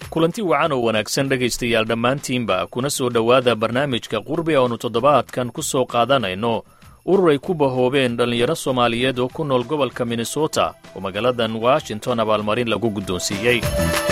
kulanti wacan oo wanaagsan dhegaystayaal dhammaantiinba kuna soo dhowaada barnaamijka qurbi oonu toddobaadkan ku soo qaadanayno urur ay ku bahoobeen dhallinyaro soomaaliyeed oo ku nool gobolka minnesota oo magaaladan washington abaalmarin lagu guddoonsiiyey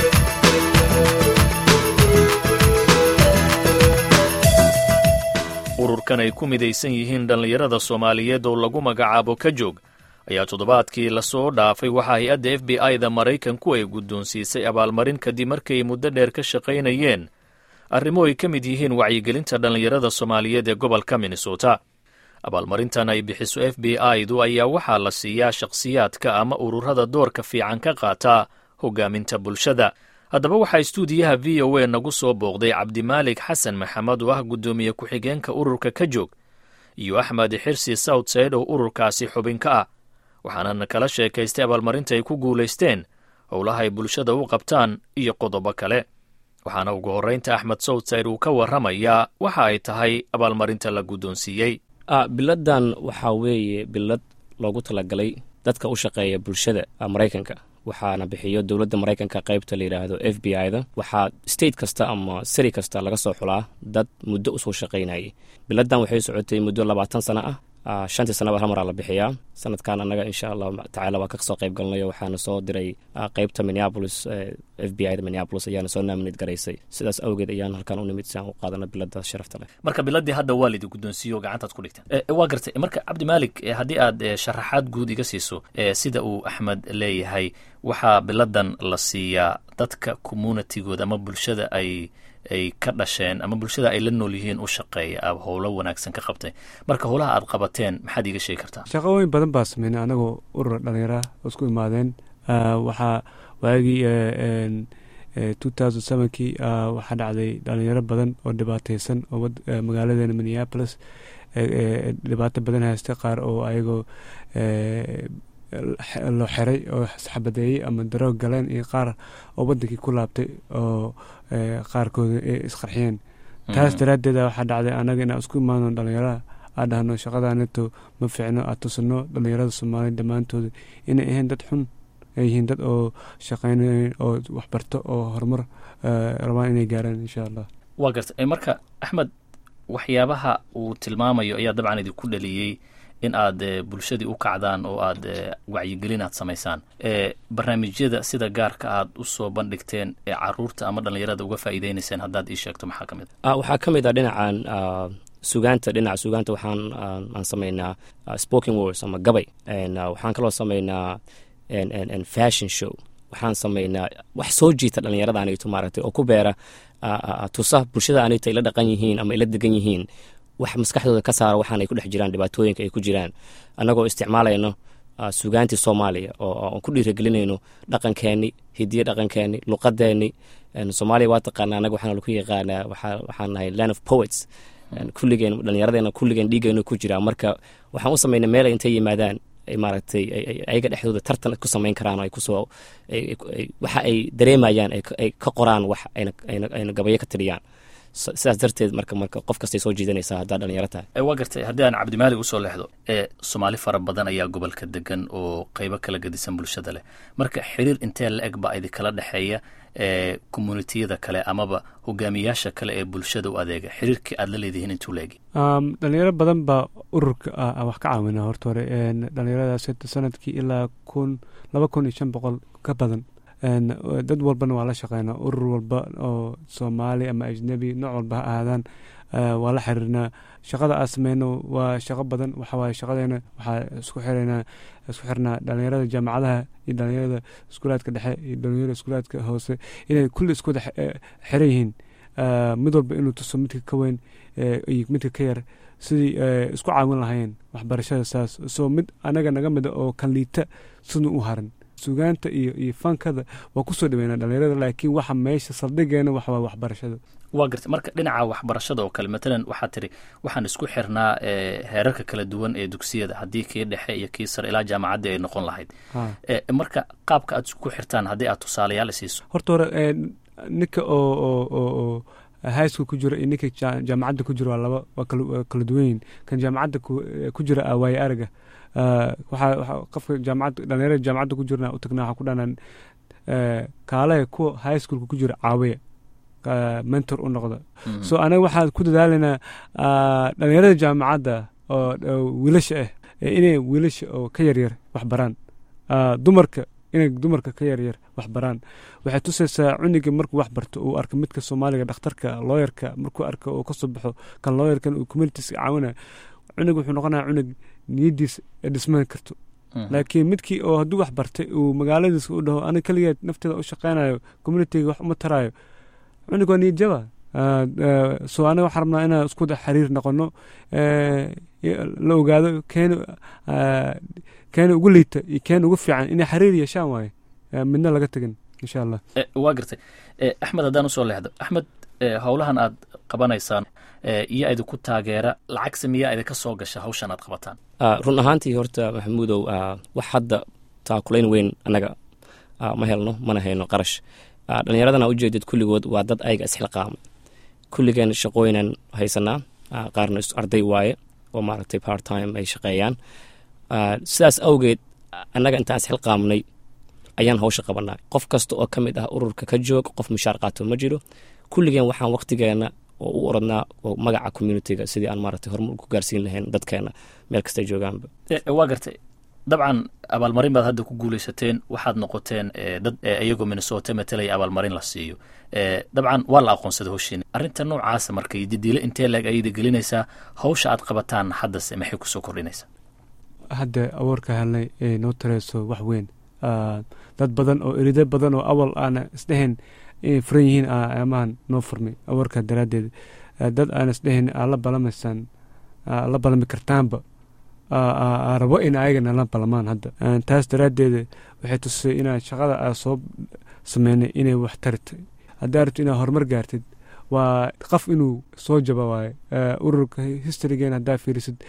ururkan ay ku midaysan yihiin dhallinyarada soomaaliyeed oo lagu magacaabo ka joog ayaa toddobaadkii lasoo dhaafay waxaa hay-adda f b i-da maraykanku ay guddoonsiisay abaalmarin kadib markay muddo dheer ka shaqaynayeen arrimo ay ka mid yihiin wacyigelinta dhallinyarada soomaaliyeed ee gobolka minnesota abaalmarintan ay bixiso f b i-du ayaa waxaa la siiyaa shakhsiyaadka ama ururada doorka fiican ka qaata hogaaminta bulshada haddaba waxaa istuudiyaha v o a nagu soo booqday cabdimaalik xasan maxamed oo ah guddoomiye ku-xigeenka ururka ka joog iyo axmed xirsi southside oo ururkaasi xubin ka ah waxaana kala sheekaystay abaalmarinta ay ku guulaysteen howlaha ay bulshada u qabtaan iyo qodobo kale waxaana ugu horraynta axmed southside uu ka warramayaa waxa ay tahay abaalmarinta la guddoonsiiyey biladan waxaa weeye bilad loogu talagalay dadka u shaqeeya bulshada maraykanka waxaana bixiyo dowladda maraykanka qaybta la yidhaahdo f b i-da waxaa state kasta ama sari kasta laga soo xulaa dad muddo usoo shaqaynayay biladan waxay socotay muddo labaatan sano ah shantii sanaba hal maraa la bixiyaa sanadkan annaga insha allahu tacala waa kasoo qayb galnayo waxaana soo diray qeybta minneapolis f b i da minneapolis ayaana soo naaminad garaysay sidaas awgeed ayaan halkan u nimid si aan u qaadano bilada sharafta leh marka biladii hadda waa lidi guddoonsiiyo gacantaad ku dhigteen waa gartay marka cabdimaalik haddii aad sharaxaad guud iga siiso sida uu axmed leeyahay waxaa biladan la siiyaa dadka communitigooda ama bulshada ay ay ka dhasheen ama bulshada ay la nool yihiin u shaqeeya a howlo wanaagsan ka qabtay marka howlaha aad qabateen maxaad iiga sheegi kartaa shaqooyin badan baa sameynay anagoo urura dhalinyara oo isku imaadeen waxaa waagii two thousand sevenkii waxaa dhacday dhalinyaro badan oo dhibaateysan oo magaaladeena minneapolis dhibaato badan haysta qaar oo ayagoo loo xiray oo xabadeeyey ama daro galeen iyo qaar oo wadankii ku laabtay oo qaarkooda ay isqarxiyeen taas daraaddeeda waxaa dhacday anaga inaan isku imaano dhalinyarada aan dhahno shaqadaanito ma fiicno aad tusino dhalinyarada soomaaliya dhammaantooda inay ahayn dad xun ay yihiin dad oo shaqeynay oo waxbarto oo horumar rabaan inay gaaraan insha allah waa garta marka axmed waxyaabaha uu tilmaamayo ayaa dabcan idinku dhaliyey in aad bulshadii u kacdaan oo aad wacyigelin aad samaysaan barnaamijyada sida gaarka aad u soo bandhigteen ee caruurta ama dhallinyarada uga faa'iideynayseen haddaad ii sheegto maxaa ka mid a waxaa ka mid ah dhinacan sugaanta dhinaca sugaanta waxaan aan samaynaa spoken words ama gabay waxaan kaloo samaynaa fashion show waxaan samaynaa wax soo jiita dhallinyarada anigto maaragtay oo ku beera tusa bulshada anigto ay la dhaqan yihiin ama ay la degan yihiin wax maskaxdooda ka saara waxaan ay ku dhex jiraan dhibaatooyinka ay ku jiraan annagoo isticmaalayno sugaantii soomaaliya oo aan ku dhiiragelinayno dhaqankeenni hidiye dhaqankeenni luqadeenni soomaaliya waa taqaana annaga waxaana lagu yaqaanaa waxaan nahay land of poets kulligeen dhallinyaradeena kulligeen dhiigayno ku jiraa marka waxaan u samaynay meel ay intay yimaadaan maaragtay ayaga dhexdooda tartan ku samayn karaan ay kusoo waxa ay dareemayaan ay ka qoraan wax ayna gabayo ka tiriyaan sidaas darteed marka marka qof kastay soo jiidanaysaa haddaa dhalinyaro tahay waa gartay haddii aan cabdimaalik usoo leexdo ee soomaali fara badan ayaa gobolka degan oo qeybo kala gedisan bulshada leh marka xiriir intee la eg baa idinkala dhexeeya ee communitiyada kale amaba hogaamiyaasha kale ee bulshada u adeega xiriirkii aad la leedihiin intuu la egi dhalinyaro badan baa ururka wax ka caawina horta hore dhalinyaradaas sanadkii ilaa kun laba kun iyo shan boqol ka badan dad walbana waa la shaqeynaa urur walba oo soomaali ama ajnebi nooc walba ha ahaadaan waa la xiriirnaa shaqada aa sameyno waa shaqo badan waxawaaye shaqadeena waxaa isku xirnaa isku xirnaa dhalinyarada jaamacadaha iyo dhalinyarada iskuulaadka dhexe iyo dhalinyarada iskuulaadka hoose inay kulli isku xiran yihiin mid walba inuu tuso midka ka weyn iyo midka ka yar sidii isku caawin lahayeen waxbarashada saas soo mid anaga naga mida oo kan liita siduu u haran sugaanta iyo iyo fankada waa kusoo dhaweynaa dhalinyarada laakiin waxa meesha saldhigeena waxawaa waxbarashada waa garta marka dhinaca waxbarashada oo kale matalan waxaa tiri waxaan isku xirnaa heerarka kala duwan ee dugsiyada haddii kii dhexe iyo kii sare ilaa jaamacaddii ay noqon lahayd marka qaabka aad isku xirtaan haddii aad tusaalayaal siiso horta hore ninka oo oo oo oo high school ku jira iyo ninka jaamacadda ku jira waa laba waa kala duwan yihin kan jaamacadda ku jira waaye araga waxaa qofka jaamacadda dhalinyarada jaamacadda ku jirna u tagnaa waxaa ku dhahnaa kaalaha kuwa high schoolka ku jira caawiya mentor u noqda so anaga waxaan ku dadaalaynaa dhalinyarada jaamacadda oo wiilasha ah inay wiilasha oo ka yaryar wax baraan dumarka inay dumarka ka yaryar wax baraan waxay tusaysaa cuniga markuu wax barto uu arko midka soomaaliga dhakhtarka looyarka markuu arko uu kasoo baxo kan looyarkan uu communitiska caawinaya cunug wuxuu noqonaya cunug niyadiis dhisman karto laakiin midkii oo hadduu wax bartay uu magaaladiisa u dhaho aniga keligeed nafteeda u shaqaynayo communitiga wax uma taraayo cunug waa niyad jaba so aniga waxaan rabnaa inaan isku xiriir noqono la ogaado keen keena ugu liita iyo keena ugu fiican inay xiriir yeeshaan waaye midna laga tegin insha allah waa gartay axmed haddaan usoo leexdo axmed howlahan aad qabanaysaan iyo idinku taageera lacagse miyaa idinka soo gasha hawshan aad qabataan run ahaantii horta maxamuudow wax hadda taakulayn weyn annaga ma helno mana hayno qarash dhallinyaradana ujeedid kulligood waa dad ayaga isxilqaama kulligeen shaqooyinan haysanaa qaarna arday waaye oo maaragtay part time ay shaqeeyaan sidaas awgeed annaga intaan isxilqaamnay ayaan hawsha qabanaa qof kasta oo ka mid ah ururka ka joog qof mushaar qaato ma jiro kulligeen waxaan waqtigeena oo u oradnaa oo magaca communitiga sidii aan maaragtay horumar ku gaarsiin lahayn dadkeena meel kastay joogaanba waa gartay dabcan abaalmarin baad hadda ku guuleysateen waxaad noqoteen dad iyagoo minnesota matalaya abaalmarin la siiyo dabcan waa la aqoonsada howshiina arrinta noocaasa marka didiile intee leeg ayada gelinaysaa hawsha aad qabataan haddase maxay kusoo kordhinaysaa hadda awoorka helnay ee noo tareyso wax weyn dad badan oo erido badan oo awal aana isdhehen inay furan yihiin amahan noo furmay awoorka daraaddeed dad aan isdhehen aa la balamaysaan la balami kartaanba rabo in ayagana la balamaan hadda taas daraaddeed waxay tusay inaa shaqada aa soo sameynay inay wax taritay haddaa rabto inaad horumar gaartid waa qof inuu soo jaba waaye ururka historygeen haddaa fiirisid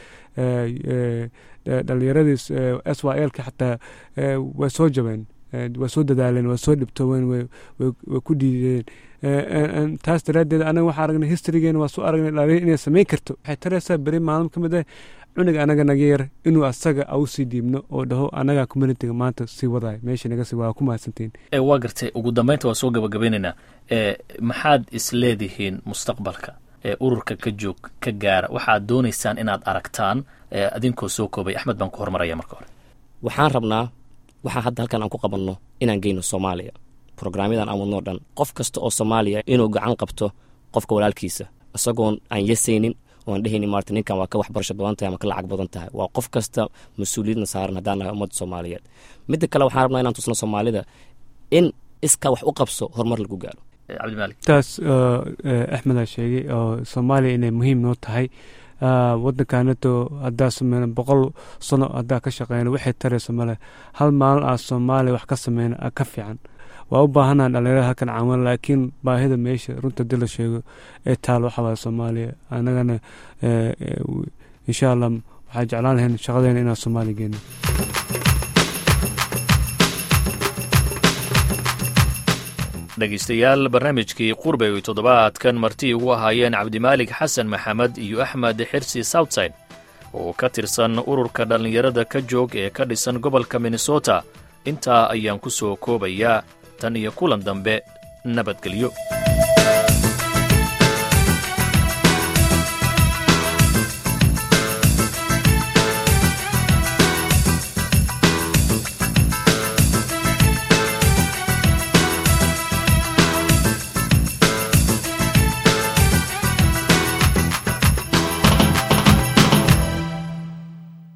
dhallinyaradii s y lka xataa way soo jabeen way soo dadaaleen way soo dhibtooween way ku diideen taas daraaddeed anaga waxaa aragnay historygeena waa soo aragnay dhalinyar inay samayn karto waxay taraysaa beri maalin ka mid ah cunuga anaga naga yar inuu asaga au sii dhiibno oo dhaho anaga communitiga maanta sii wadaay meesha naga sii waa ku mahadsantiin waa gartay ugu dambeynta waa soo gabagabeynaynaa maxaad isleedihiin mustaqbalka ee ururka ka joog ka gaara waxaad doonaysaan inaad aragtaan adinkoo soo koobay axmed baan ku hormaraya marka hore waxaan rabnaa waxaa hadda halkan aan ku qabanno inaan geyno soomaaliya brograamyadan aan wadnoo dhan qof kasta oo soomaaliya inuu gacan qabto qofka walaalkiisa isagoon aan yasaynin oan dhehaynin maarta ninkan waa ka waxbarasho badan tahay ama ka lacag badan tahay waa qof kasta mas-uuliyadna saaran haddaan nahay ummadda soomaaliyeed midda kale waxaan rabnaa inaan tusno soomaalida in iskaa wax u qabso horumar lagu gaaro cabdimaalik taas axmed aa sheegay oo soomaaliya inay muhiim noo tahay waddankaanato haddaa sameyna boqol sano haddaa ka shaqeyna waxay tarayso male hal maalin aa soomaaliya wax ka sameyna ka fiican waa u baahanaa dhalinyarada halkan caawan laakiin baahida meesha runta dii la sheego ee taal waxa waaya soomaaliya anagana insha allah waxaa jeclaan lahayn shaqadeena inaan soomaaliya geeno dhegaystayaal barnaamijkii qurbay oy toddobaadkan marti ugu ahaayeen cabdimaalik xasan maxamed iyo axmed xirsi southside oo ka tirsan ururka dhallinyarada ka joog ee ka dhisan gobolka minnesota intaa ayaan ku soo koobayaa tan iyo kulan dambe nabadgelyo